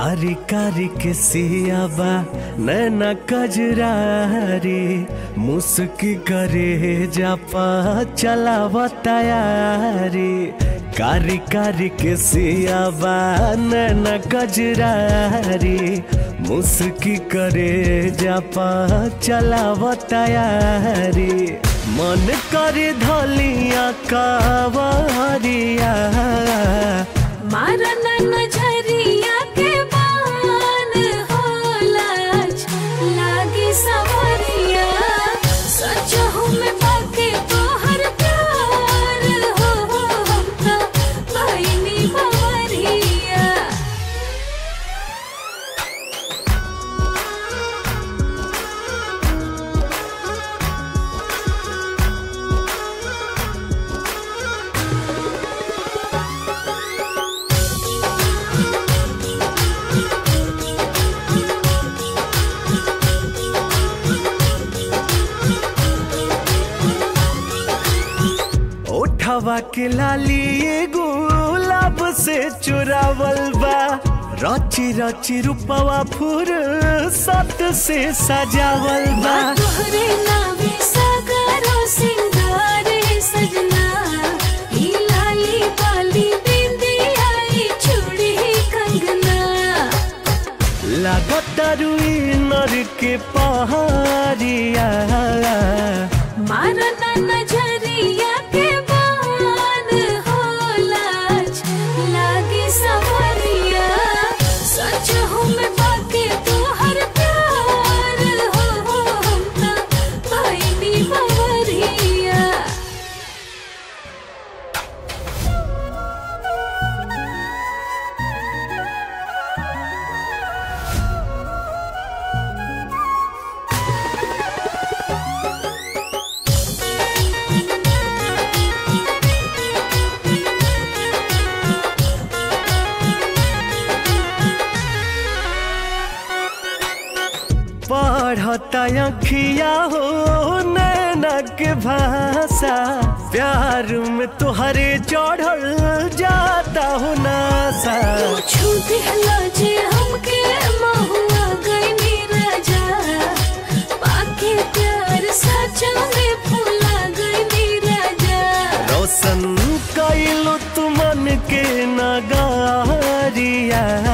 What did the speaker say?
कारी कारी के सियाबा नैना कजरारी मुस्की करे जापा चलावा तैयारी कारी कारी के सियाबा नैना कजरारी मुस्की करे जापा चलावा तैयारी मन करे धलिया कावरिया मारन नजरिया के बान होला लागी सवरिया सच में बाके तोहर प्यार हो हम तो बहिनी बवरिया ओठवा के लाली गुलाब से चुरावल बा रची रची रूपवा फूर सत से सजावल बा तोहरे नावे सागरो सिंगारे सजना ई लाली बाली बिंदिया ई चूड़ी कंगना लागत रुई नर के पहाड़िया मारना नजरिया के बान होला लागे सवरिया सच में बाके तोहर प्यार हो हम तो बहिनी बवरिया पढ़ता अखिया हो नैना के भाषा प्यार में तुहरे चढ़ल जाता हो नासा छू दिहला जे हमके महुआ गईनी राजा पाके प्यार सच में फूला गईनी राजा रोशन कैलो तुमन के नगारिया